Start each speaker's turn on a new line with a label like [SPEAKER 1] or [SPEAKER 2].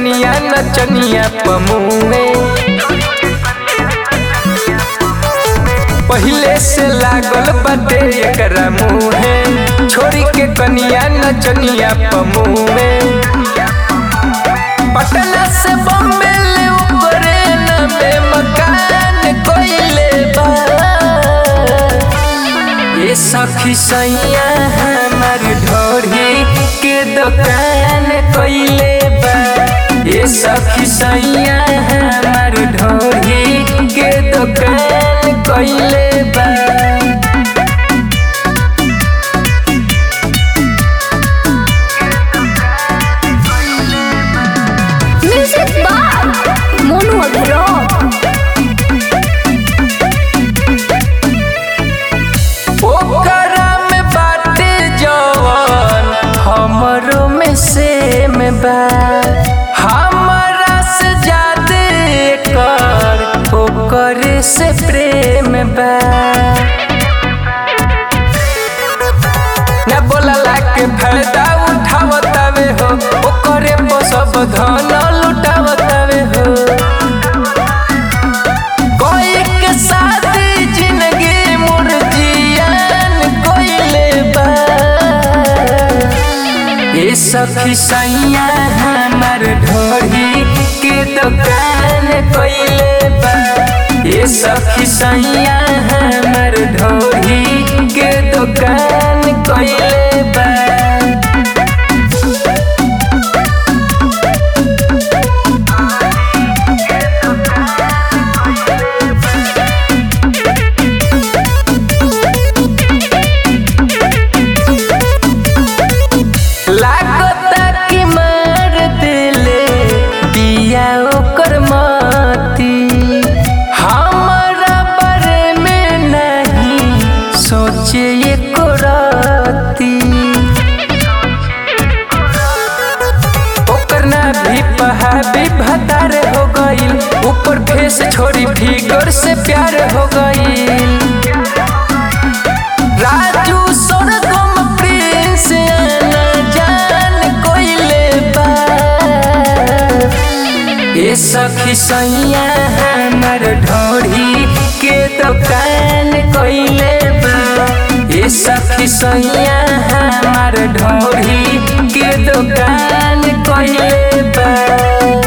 [SPEAKER 1] कनिया नचनिया पमुए पहिले से लागल बाटे एकरा मुहे छोरी के कनिया नचनिया पमुए पटना से बम्बे ले ऊपरे नबे मकान कोइले बा ये सखी सैया हमार ढोरी के दुकान कोइले बा ये सखी सैया हमार ढोरी के दुकान कोइले बा
[SPEAKER 2] Music by Monu Agro.
[SPEAKER 1] ओकरा में बाटे जवन हमरो में सेम बा हमरा से ज्यादा कर ओकरे से प्रेम बा न बोलला के फायदा उठावतावे हो ओकरे पर सब धन लुटावतावे हो कोई के साथ जिंदगी मुर्जियान कोइले बा ये सखी सैया हमार ढोरी के दुकान कोइले बा ये सखी सैया हमार ढोरी के दुकान कोइले बा लागता कि मार दिले बिया ओकर मती हमरा बारे में नहीं सोचे एको राती ओकर ना भी पहा भी भतार हो गईल ऊपर फेस छोड़ी फिगर से प्यार हो गईल राजू सोनगम प्रिंस आना जान कोइले बा ये सखी सैया हमार ढोरी के दुकान कोइले बा ये सखी सैया हमार ढोरी के दुकान कोइले बा